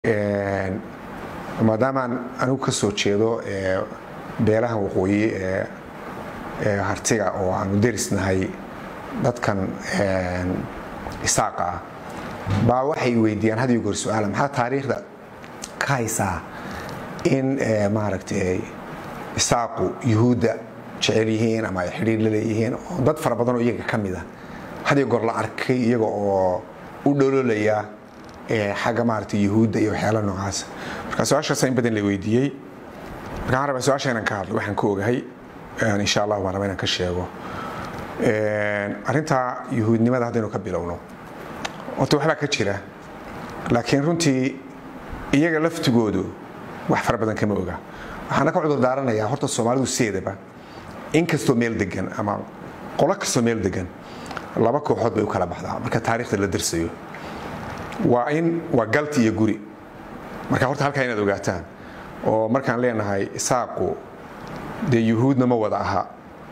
maadaamaan anigu ka soo jeedo beelaha waqooyi ee hartiga oo aanu derisnahay dadkan isaaqa ah baa waxay weydiiyaan had iyo goor su-aala maxaa taariikhda ka haysaa in maaragtay isaaqu yuhuudda jecel yihiin ama ay xidhiir la leeyihiin oo dad fara badan oo iyaga ka mid a had iyo goor la arkay iyaga oo u dhololaya xagga maaragtay yuhuudda iyo waxyaala noocaasa marka su-aashaasa in badan la weydiiyey marka waxaan rabaa su-aasha inaan ka hadlo waxaan ka ogahay insha allah waan rabaa inaan ka sheego arrintaa yuhuudnimada haddaynu ka bilowno horta waxbaa ka jira laakiin runtii iyaga laftigoodu wax fara badan kama oga waxaana ka cudur daaranayaa horta soomaalidu sideedaba in kastoo meel degan ama qolo kastoo meel degan laba kooxood bay u kala baxdaa marka taariikhda la darsayo waa in waa galti iyo guri marka horta halkaa inaad ogaataan oo markaan leenahay isaaqu dee yuhuudna ma wada aha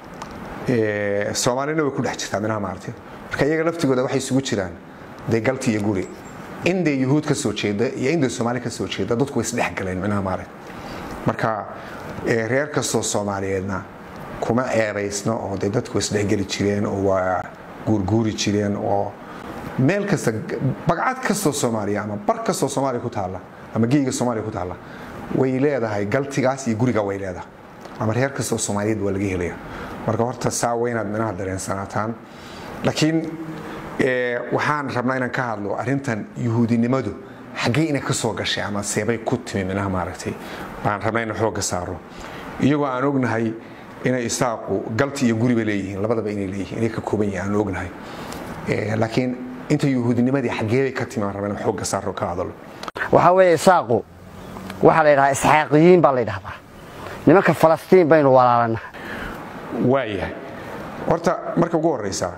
soomaalina way ku dhex jirtaa minaha maaragtay marka iyaga laftigooda waxay isugu jiraan dee galti iyo guri in dee yuhuud ka soo jeeda iyo in dee soomaali ka soo jeeda dadku way isdhex galeen minaha maaragtay marka reer kastoo soomaaliyeedna kuma ceebaysno oo dee dadku way isdhexgeli jireen oo waa guurguuri jireen oo meel kasta bagcad kastoo soomaaliya ama bar kastoo soomaaliya ku taalla ama geyga soomaaliya ku taalla way leedahay galtigaas iyo guriga way leedahay ama reer kastoo soomaaliyeed waa laga helaya marka horta saa waa inaad minaha dareensanaataan laakiin waxaan rabnaa inaan ka hadlo arrintan yuhuudinimadu xaggee inay ka soo gashay ama seebay ku timi minaha maaragtay baan rabnaa inaan xoogga saaro iyagoo aan ognahay inay isaaqu galti iyo guriba leeyihiin labadaba inay leeyihiin inay ka kooban yihiin aan ognahay laakiin inta yuhuudinimadii xaggeebay ka timi aan rabaa inaan xoogga saaro ka hadalo waxaa weeye isaaqu waxaa la yidhahaa isxaaqiyiin baa la yidhahdaa nimanka falastiin baynu walaalana waayahay horta marka ugu horeysa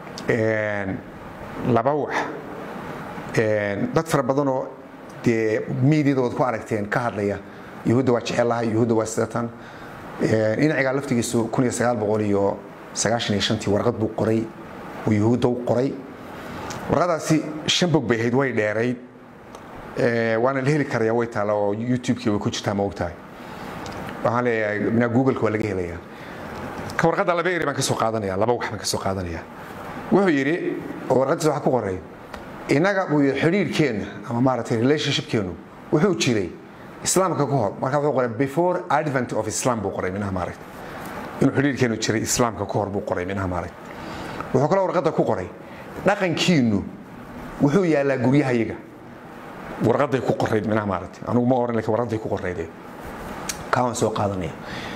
laba wax dad fara badanoo dee miidiyadooda ku aragteen ka hadlaya yuhuudda waa jecelahay yuhuudda waa sidatan dhinacigaa laftigiisu iyo tii warqad buu qoray uu yuhuudda u qoray warqadaasi shan bog bay ahayd way dheerayd waana la heli karaya way taalla oo youtube-kii way ku jirtaa ma ogtahay waxaan leeyahay minaa google-ka waa laga helaya ka warqadda laba eri baan ka soo qaadanaya laba wax baan ka soo qaadanaya wuxuu yidhi oo warqaddiisa waxa ku qoray innaga buu yidhi xidhiirhkeenna ama maaragtay relationshipkeennu wuxuu jiray islaamka ka hor marka wuxuu qoray before advent of islam buu qoray minaha maaragtay inuu xidhiirhkeennu jiray islaamka ka hor buu qoray minaha maaragtay wuxuu kaloo warqadda ku qoray dhaqankiinnu wuxuu yaallaa guryahayaga warqaday ku qorayd minaha maaragtay anigu ma oran lakin warqaday ku qorayde kaawaan soo qaadanaya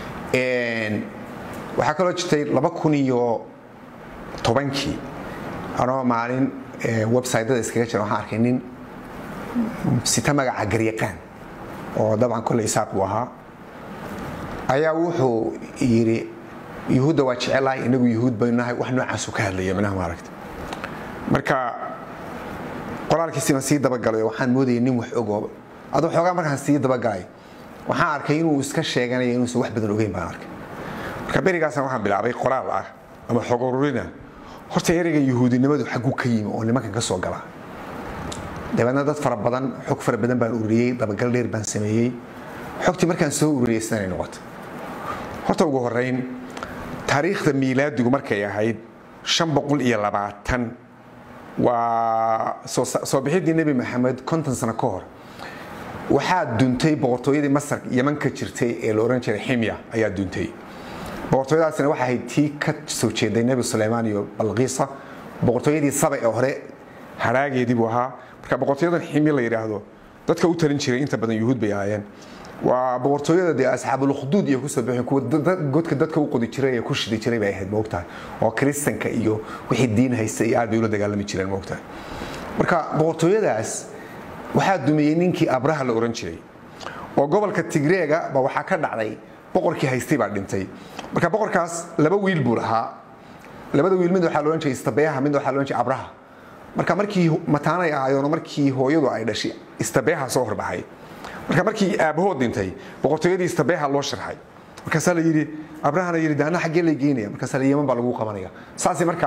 waxaa kaloo jirtay laba kun iyo tobankii anoo maalin websytada iskaga jira waxaan arkay nin sita magaca garyaqaan oo dabcan kolley isaaq buu ahaa ayaa wuxuu yidhi yuhuudda waa jecelahay inagu yuhuud baynu nahay wax noocaasu ka hadlaya minaha maaragta marka qoraalkiisi baan sii dabagalay waxaan moodayay nin wax ogo aduu xoogaa markaan sii dabagalay waxaan arkay inuu iska sheeganayo inuusan wax badan ogeyn baan arkay marka berigaasna waxaan bilaabay qoraal ah ama xog ururina horta ereyga yuhuudinimadu xagguu ka yimi oo nimankan ka soo gala dabeedna dad fara badan xog fara badan baan ururiyey dabagal dheer baan sameeyey xogtii markaan soo ururiyey sidanay noqoto horta ugu horeyn taariikhda miilaadigu markay ahayd shan boqol iyo labaatan waa soo bixidii nebi maxamed konton sano ka hor waxaa duntay boqortooyadii masar yeman ka jirtay ee la ohan jiray ximya ayaa duntay boqortooyadaasina waxay ahayd tii ka soo jeeday nebi suleymaan iyo balqiisa boqortooyadii saba ee hore haraageedii buu ahaa marka boqortooyadan ximya la yidhaahdo dadka u talin jiray inta badan yuhuud bay ahaayeen waa boqortooyada dee asxaabulukduud iyo kusoo bixin kuwa godka dadka u qodi jiray ee ku shidi jiray bay ahayd moogtahay oo kiristanka iyo wixii diin haysta iyo aad bay ula dagaalami jireen moogtahay marka boqortooyadaas waxaa dumiyey ninkii abraha la oran jiray oo gobolka tigreega ba waxaa ka dhacday boqorkii haystay baa dhintay marka boqorkaas laba wiil buu lahaa labada wiil mid waxaa la ohan jiray istabeeha mid waxaa la ohan jiray abraha marka markii mataanay ahaayoon markii hooyadu ay dhashay istabeeha soo horbaxay marka markii aabahood dhintay boqortooyadii istabeeha loo sharxay markaasaa la yidhi abrahana yidhi daana xaggee lay geynaya markaasaa la yeman baa lagu qabanaya saasay marka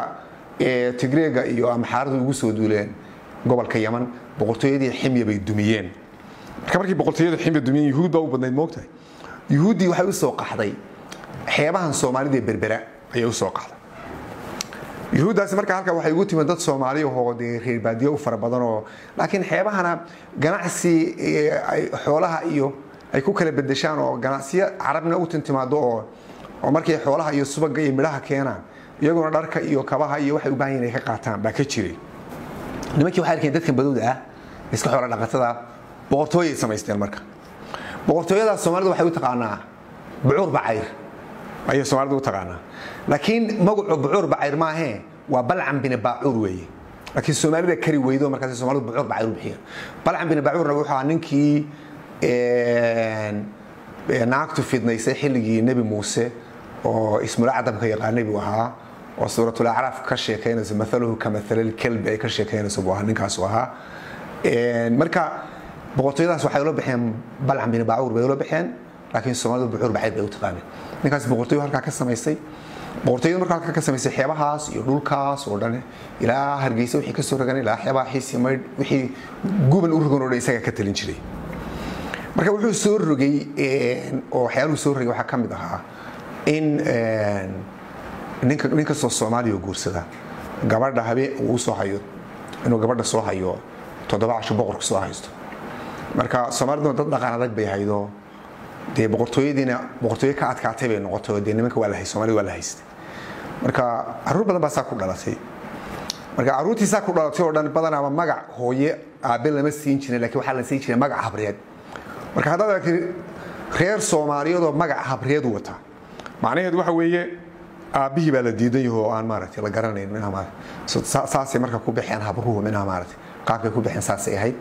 tigreega iyo amxaaradu ugu soo duuleen gobolka yaman boqortooyadii ximya bay dumiyeen marka markii boqortooyada ximba dumiyeen yuhuud baa u badnayd moogtahay yuhuuddii waxay u soo qaxday xeebahan soomaalida ee berbera ayay u soo qaxday yuhuuddaasi marka halka waxay ugu timid dad soomaali ahoo dee reer baadiyo u fara badan oo laakiin xeebahana ganacsi xoolaha iyo ay ku kala bedeshaan oo ganacsiyo carabna u tintimaado oo oo markay xoolaha iyo subaga iyo midhaha keenaan iyaguna dharka iyo kabaha iyo waxay u baahan yihin ay ka qaataan baa ka jiray nimankii waxay arkeen dadkan badowda ah iska xoola dhaqatada boqortooyay samaysteen marka boqortooyadaas soomaalida waxay u taqaanaa bucuur bacayr ayay soomaalida u taqaanaa laakiin magacu bucuur bacayr maahee waa balcan bine baacuur weeye laakiin soomaalida kari weydo markaas soomaalidu bucuur bacayr u bixiyeen balcan bine baacuurna wuxuu ahaa ninkii naagtu fidnaysay xilligii nebi muuse oo ismul acdamka yaqaanay buu ahaa oo suuratul acraaf ka sheekaynayso maaluhu ka maalil kelbi ay ka sheekaynayso buu ahaa ninkaasu ahaa marka boqortooyadaas waxay ula baxeen balcan bin baacuur bay ula baxeen laakiin soomaalidu bucuur bacayr bay u taqaaneen ninkaas boqortooyo halkaa ka samaysay boqortooyadu marka halkaa ka samaysay xeebahaas iyo dhulkaas oo dhan ilaa hargeysa wixii ka soo rogan ilaa xeebaha xiisi maydh wixii guban u rogan oo dhan isagaa ka talin jiray marka wuxuu soo rogay oo waxyaaluhu soo rogay waxaa ka mid ahaa in ninka nin kastoo soomaaliya guursada gabadha habeen uu soo hayo inuu gabadha soo hayo toddoba casho boqorka soo haysto marka soomaaliduna dad dhaqan adag bay haydo dee boqortooyadiina boqortooyo ka adkaatay bay noqotay dee nimanka waa la hay soomaalida waa la haystay marka caruur badan baa saa ku dhalatay marka caruurtii saa ku dhalatay oo dhan badanaaba magac hooye aabe lama siin jirin lakiin waxaa la siin jiray magac habreed marka haddaad aragtid reer soomaaliyeedoo magac habreed wata macnaheedu waxa weeye aabbihii baa la diidan yaho oo aan maaragtay la garanayn minha maaragtay saasay marka ku baxeen habruhu minha maaragtay qaabkay ku baxeen saasay ahayd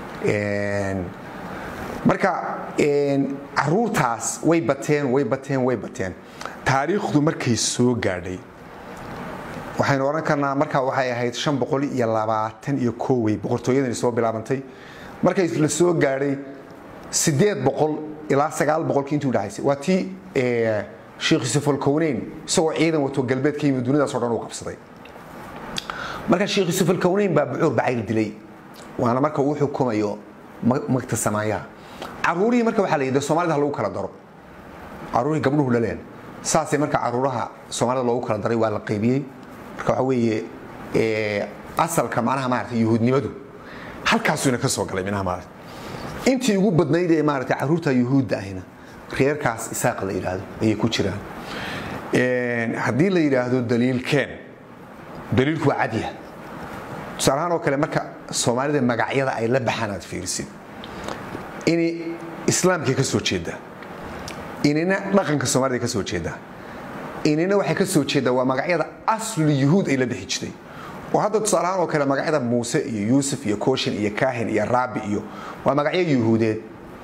marka caruurtaas way bateen way bateen way bateen taariikhdu markay soo gaadhay waxaynu odhan karnaa marka waxay ahayd shan boqol iyo labaatan iyo koowey boqortooyadani soo bilaabantay markay la soo gaadhay sideed boqol ilaa sagaal boqolkii intii udhaxaysay waa tii sheekh yusuf alkowneyn isagoo ciidan wato galbeed ka yimid dunidaasoo dhan uu qabsaday marka sheekh yusuf alkowneyn baa bucuur bacayr dilay waana marka uu xukumayo magta samaayaha caruurihii marka waxaa la yidhi soomaalida ha lagu kala daro caruurihii gabdhuhu dhaleen saasay marka caruuraha soomaalida loogu kala daray waa la qaybiyey marka waxa weeye asalka macnaha maaragtay yuhuudnimadu halkaasuuna ka soo galay minaha maaragtay intii ugu badnayd ee maaragtay caruurta yuhuudda ahina reerkaas isaaq la yidhaahdo ayay ku jiraan haddii la yidhaahdo daliilkeen daliilku waa cadya tusaale ahaan oo kale marka soomaalida magacyada ay la baxaan aad fiirisid ini islaamkay ka soo jeedaa inina dhaqanka soomaalida ka soo jeedaa inina waxay ka soo jeedaa waa magacyada asli yuhuud ay la bixi jirtay oo hadda tusaale ahaan oo kale magacyada muuse iyo yuusuf iyo kooshin iyo kaahin iyo raabi iyo waa magacyo yuhuudeed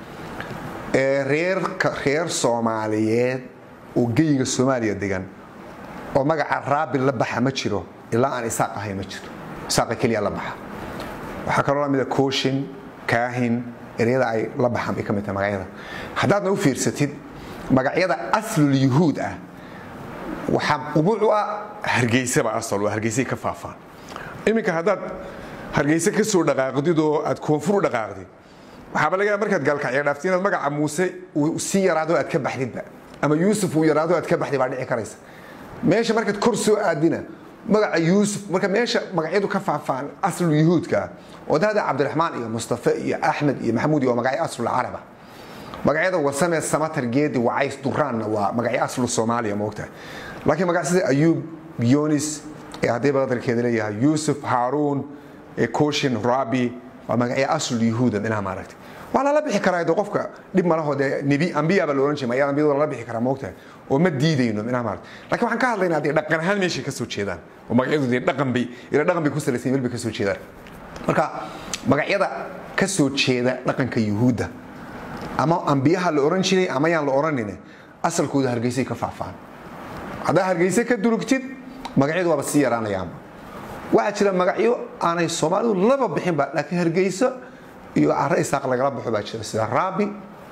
reer soomaaliyeed oo geyiga soomaaliya degan oo magaca raabi la baxa ma jiro ilaa aan isaaq ahay ma jiro isaaqa keliya la baxa waxaa kaloo lamida kooshin kaahin eryada ay la baxaan bay ka mid tahay magacyada haddaadna u fiirsatid magacyada aslul yuhuud ah waxaa qubuucu ah hargeysaba asal hargeysay ka faafaan iminka haddaad hargeyse ka soo dhaqaaqdid oo aad koonfur u dhaqaaqdid waxaaba laga markaad gaalkacya dhaaftid inaad magaca muuse uu sii yaraado aad ka baxdidba ama yuusuf uu yaraado aad ka baxdid baa dhici karaysa meesha markaad kor soo aadina magaca yuusuf marka meesha magacyadu ka faafaan aslu yuhuudka oo dahda cabdiraxmaan iyo mustafe iyo axmed iyo maxamuud iyo waa magacyo aslul caraba magacyada wasame samatar geedi wacays duraanna waa magacyo aslu soomaaliya moogtahay laakiin magac sida ayuub yonis ee haddii badalkeeda leeyahay yuusuf haaruun kooshin rabi waa magacyo asl yuhuuda minaha maaragtay waa lala bixi karaa de qofka dhib malaho dee nebi ambiya baa la ohan jiray mayaa ambiyada lala bixi karaa moogtahay oo ma diidayno minaha maaragtay laakiin waxaan ka hadlaynaa dee dhaqan ahaan meeshay ka soo jeedaan oo magacyadu dee dhaqan bay ila dhaqan bay ku salaysan meel bay ka soo jeedaan marka magacyada ka soo jeeda dhaqanka yuhuudda ama ambiyaha la oran jiray ama yaan la oranin asalkooda hargeysay ka faafaan haddaa hargeyse ka durugtid magacyadu waaba sii yaraanayaanba waxaa jira magacyo aanay soomaalidu laba bixinba laakiin hargeyso iyo caro isaaq lagala baxo baa jira sida raabi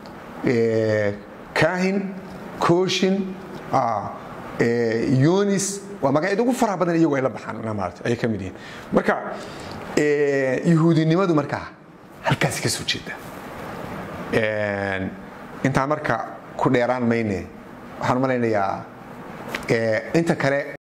kaahin kooshin yonis waa magacyada ugu faraha badan iyagu ay la baxaan maarata ayay ka mid yihiin marka yuhuudinimadu markaa halkaasi ka soo jeeda intaa marka ku dheeraan mayne waxaan malaynayaa inta kale